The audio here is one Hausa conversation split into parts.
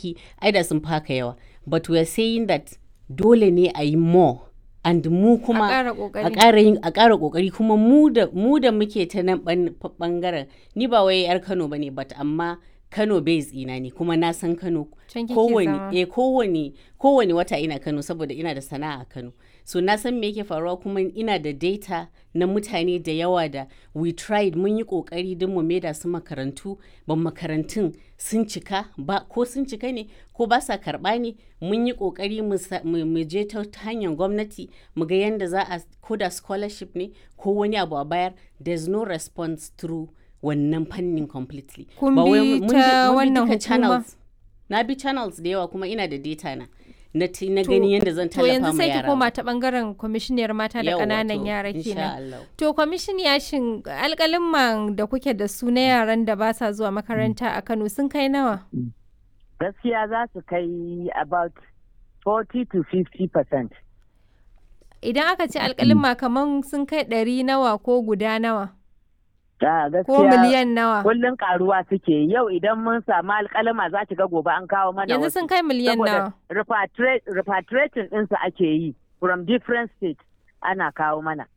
aiki ai da sun faka yawa but we are saying that dole ne a yi more and mu kuma ƙara a ƙoƙari. ƙara yin a ƙara ƙoƙari kuma mu da mu da muke ta nan ban- bangaren ni ba wai yar Kano bane but amma Kano base ina ne kuma na san Kano Can kike kowane zama. eh kowane kowane wata ina Kano saboda ina da sana'a a Kano so na san me yake faruwa kuma ina da data na mutane da yawa da we tried mun yi kokari don mu maida su makarantu ban makarantun sun cika ba ko sun cika ne ko ba sa karba ne mun yi kokari mu sa- mu mu je ta ta hanyar gwamnati mu ga yadda za a ko da scholarship ne ko wani abu a bayar there's no response through wannan fannin completely Kun Ba wai bi mun ta mun wannan duka hukuma? channels na bi channels da yawa kuma ina da data na na ti- na gani yadda zan To tallafa yanzu ma sai ki yara koma ta bangaren kwamishiniyar mata da Yawwa, ƙananan to, yara insha kenan. Allah. To kwamishiniya shin alƙalin da kuke da su na yaran da ba sa zuwa makaranta a Kano sun kai nawa? gaskiya za su kai about 40 to 50 percent. Idan aka ce alƙalin kaman sun kai ɗari nawa ko guda nawa gaskiya ko miliyan nawa. kullum karuwa suke yau idan mun samu alkalama za ki ga gobe an kawo mana Yanzu wasu. sun kai miliyan nawa. Saboda repatri- repatriating ɗinsu ake yi from different states ana kawo mana.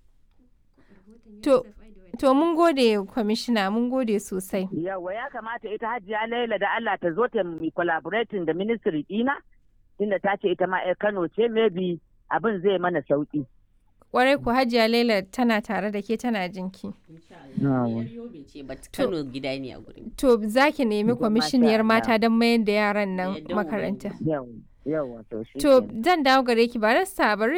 To, to mun gode kwamishina mun gode sosai. Yawa ya kamata ita hajiya Laila da Allah ta zo ta mi collaborating da ministry ɗina tunda ta ce ita ma 'yar Kano ce maybe abin zai mana sauki. Kwarai ku Hajiya Laila tana tare da ke tana jinki. Yar Yobe ce, but Kano gida ne a gurin. To za ki nemi Masha kwamishiniyar Allah. mata don mayar da yaran nan Da yardar makaranta. Ubangiji. Yawa yawa to shi To kenan. zan dawo gare ki barista bari